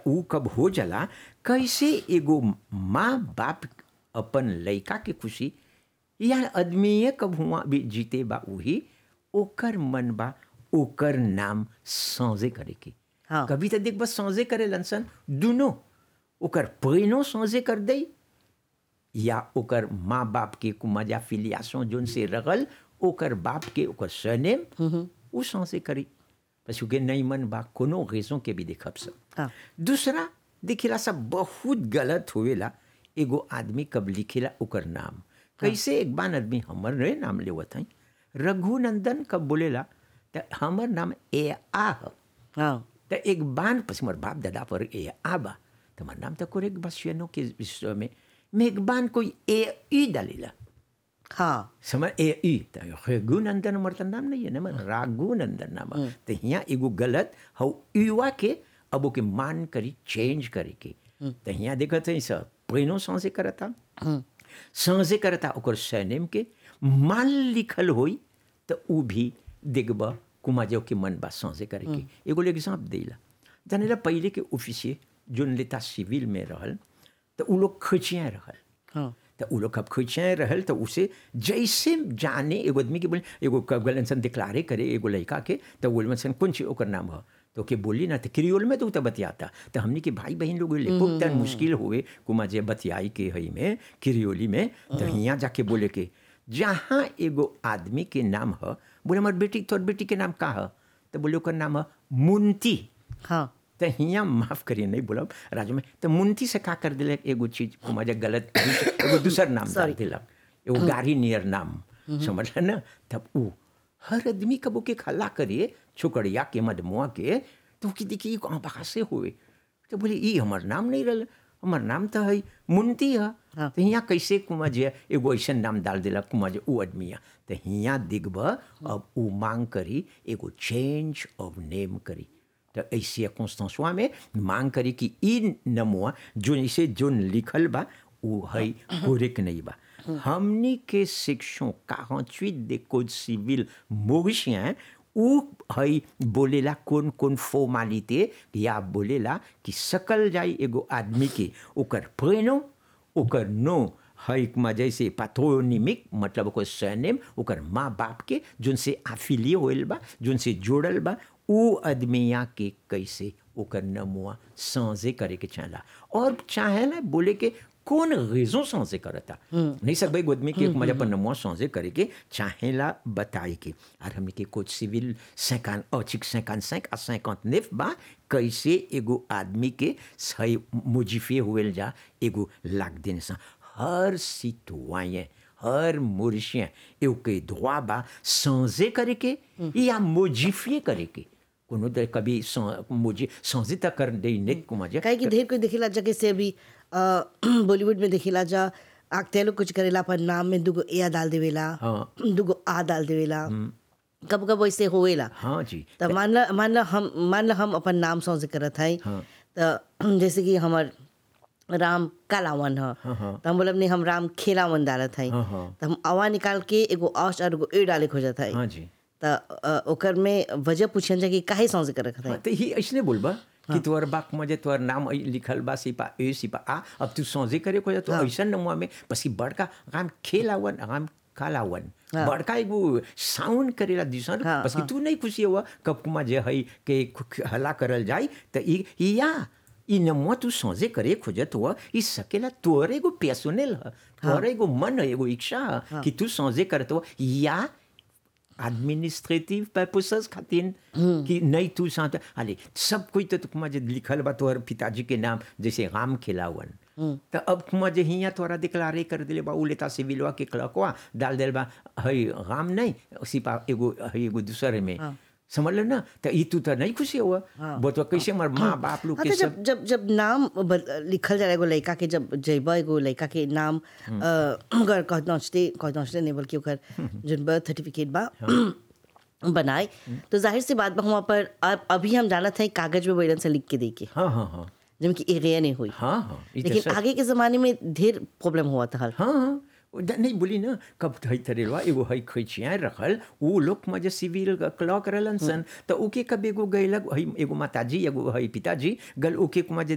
ऊ कब हो जाला कैसे एगो माँ बाप अपन लइका के खुशी या आदमीये कब हुआ भी जीते बा उही ओकर मन बा ओकर नाम सौजे करे के हाँ। कभी तो देख बस सौजे करे लनसन दुनो ओकर पैनो सौजे कर दई या ओकर माँ बाप के कुमाजा फिलियासों जोन से रगल ओकर बाप के ओकर सरनेम उ सौसे करी पशु के नहीं मन बा कोनो रेसों के भी देखब सब हाँ। दूसरा दिखेला सब बहुत गलत होवेला एगो आदमी कब लिखेला ओकर नाम कैसे एक बार आदमी हमर रे नाम लेवत हई रघुनंदन कब बोलेला त हमर नाम ए आ ह हाँ त एक बान પછી મારા બાપ દાદા પર એ આબા તમારું નામ તો કોરેક ભાષ્યનો કે વિશ્વ में મેઘબાન કોઈ એ ઈ डालेला हाँ समझ ए ई त रघुनंदन हमर त नाम नहीं है ना मर राघुनंदन नाम है। त हियाँ एगो गलत हौ युवा के अब ओके मान करी चेंज करे के त हियाँ देखत है सब पहिनो सांसे करता सांसे करता ओकर सरनेम के मान लिखल होई त ऊ भी देखब कुमाजो के मन बा सांसे करे के एगो एग्जाम्पल देला जानेला पहले के ऑफिसिए जोन लेता सिविल में रहल त ऊ लोग खचिया रहल हाँ तो उ लोग कब खुचाए रहल तो उसे जैसे जाने एगो आदमी के बोले एगो कब इंसान डिक्लारे करे एगो लड़का के तो बोल सन कौन ची ओकर नाम है तो के बोली ना तो क्रियोल में तो उ तो बतियाता तो हमने के भाई बहन लोग बहुत तन मुश्किल हुए कुमा जे बतियाई के हई में क्रियोली में तो हियाँ जाके बोले के जहाँ एगो आदमी के नाम है बोले हमार बेटी तोर बेटी के नाम का है तो बोले ओकर नाम है मुंती हाँ तो हियाँ माफ करिए नहीं बोलब राजू में तो मुंती से का कर दिलक एगो चीज मजा गलत दूसर- एगो दूसर नाम डाल दिलक एगो गाड़ी नियर नाम समझल ना तब ऊ हर आदमी कबो के खला करिए छोकरिया के मदमुआ के तो कि देखिए कहाँ बहा से हुए तो बोले ई हमर नाम नहीं रहल हमर नाम तो है मुंती है हाँ। तो हियाँ कैसे कुमा जे एगो ऐसा नाम डाल दिलक कुमा जे ऊ आदमिया तो हियाँ दिखब अब ऊ मांग करी एगो चेंज ऑफ नेम करी तो ऐसी कॉन्स्टेंसवा में मांग करी कि ई नमुआ जो इसे जोन लिखल बा वो है कोरेक नहीं बा हमनी के सेक्शन 48 दे कोड सिविल मोरिशियन उ है बोलेला कौन कौन फॉर्मालिटी या बोलेला कि सकल जाई एगो आदमी के ओकर प्रेनो ओकर नो है में जैसे पाथोनिमिक मतलब ओकर सरनेम ओकर माँ बाप के जोन से आफिलिए होल बा जोन से जोड़ल बा ऊ आदमिया के कैसे ओकर नमुआ सांझे करे के चाहला और चाहेला बोले के कौन रेजों सांझे करता नहीं सब भाई आदमी के मजा पर नमुआ सांझे करे के चाहेला बताए के और हमने के कुछ सिविल सैकान औचिक सैकान सैक आ सैकांत नेफ बा कैसे एगो आदमी के सही मुजिफे हुएल जा एगो लाग देने सा हर सिटवाyen हर मोरिशियन एगो के droit बा सांझे करे के या मोजिफिए करे के कोनो दर कभी मोजी सांझे तक कर दे नेक को मजा काहे कि ढेर कोई देखेला जगह से अभी अ, बॉलीवुड में देखेला जा आगते लोग कुछ करेला पर नाम में दुगो ए डाल देवेला हाँ। दुगो आ डाल देवेला कब कब वैसे होवेला हाँ जी तो मान ला मान ला हम मान ला हम अपन नाम सौंसे करत हई हाँ। तो जैसे कि हमर राम कालावन ह हाँ, हाँ। तो हम बोलब नहीं हम राम खेलावन डालत हई हाँ, हाँ। तो हम अवा निकाल के एगो औस और एगो ए डाले खोजत हई हाँ जी तो अ, ओकर में वजह पूछन जा कि काहे सौंसे करत हई हाँ, तो ही ऐसने बोलबा कि तोहर बाक मजे तोहर नाम ऐ लिखल बा सिपा ए सिपा आ अब तू सांझे करे को तो ऐसा नमुआ में पसी बड़का राम खेलावन राम कालावन बड़का एगो साउंड करेला दिसन हाँ, बस कि तू नहीं खुशी हुआ कब कुमा जे है के खु- हला करल जाई तो ई ई या ई नमुआ तू सांझे करे खोजत हुआ ई सकेला तोहर एगो पैसोनेल ह तोहर एगो मन है एगो इच्छा ह कि तू सांझे करत हुआ या एडमिनिस्ट्रेटिव पर्पसेस खातिर कि नहीं तू साथ अरे सब कोई तो तुकमा जे लिखल बा तोहर पिताजी के नाम जैसे राम खिलावन तो अब कुमा जे हियाँ तोरा डिक्लारे कर दिले बा उ लेता सिविलवा के क्लकवा डाल दिल बा हई राम नहीं सिपा एगो हई एगो दूसरे में समझ लो ना तो ई तू तो नहीं खुशी हुआ बोतो कैसे हमार माँ बाप लोग हाँ के तो सब जब जब जब नाम ब- लिखल जाला एगो लड़का के जब जइबा एगो लड़का के नाम अ, अगर कह नौचते कह नौचते नहीं बल्कि ओकर जोन बर्थ सर्टिफिकेट बा बनाए तो जाहिर सी बात बा वहाँ पर अब अभी हम जानत हैं कागज में बैलन से लिख के दे के हाँ हाँ हाँ जिनमें कि एरिया नहीं हुई हाँ हाँ ई तो लेकिन सच। आगे के ज़माने में ढेर प्रॉब्लम हुआ था हल हाँ हाँ वो द- नहीं बोली ना कब हई तरेलवा एगो हई खैचिया रखल वो लोग मजे सिविल क्लॉक रहलन सन तो ओके कब एगो गैलक हई एगो माताजी एगो हई पिताजी गल ओके मजे